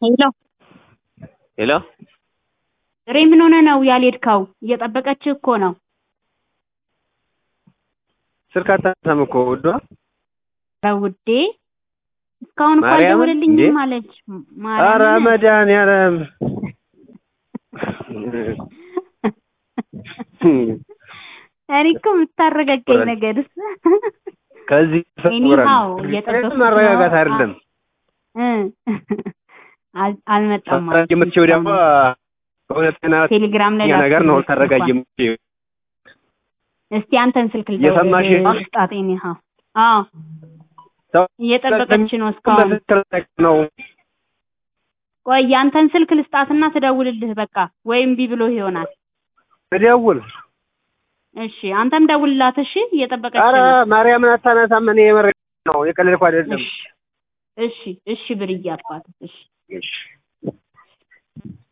ሄሎ ሄሎ ሬ ምን ሆነ ነው ያልሄድከው? እየጠበቀችህ እኮ ነው። ስልክ አታነሳም እኮ ውዷ። ኧረ ውዴ እስካሁን እኮ ማርያምን አልደወለልኝም እንዴ? አለች። ኧረ ማርያምን መድኃኒዓለም እኔ እኮ የምታረጋጋኝ ነገርስ ከዚህ ኤኒሃው እየጠበኩት ነው። ማረጋጋት አይደለም። እ አል- አልመጣም ማለት ነው የምትችው ደግሞ በእውነተኛ ቴሌግራም ላይ ነገር ነው ላክልኝ ታረጋጊ እንኳን። የምትችይው። እስቲ አንተን ስልክ እየሰማሽ ነው? ልስጣት። ኤኒሃው አዎ ሰው እየጠበቀች ነው እስካሁን። በትክክል ነው ቆይ ያንተን ስልክ ልስጣትና ትደውልልህ በቃ ወይም እምቢ ብሎ ይሆናል። እደውል። እሺ አንተም ደውልላት። እሺ እየጠበቀች ኧረ ነው። ማርያምን አታነሳም። እኔ የመረ ነው የቀለድኩ አይደለም። እሺ እሺ እሺ ብርዬ አባት እሺ እሺ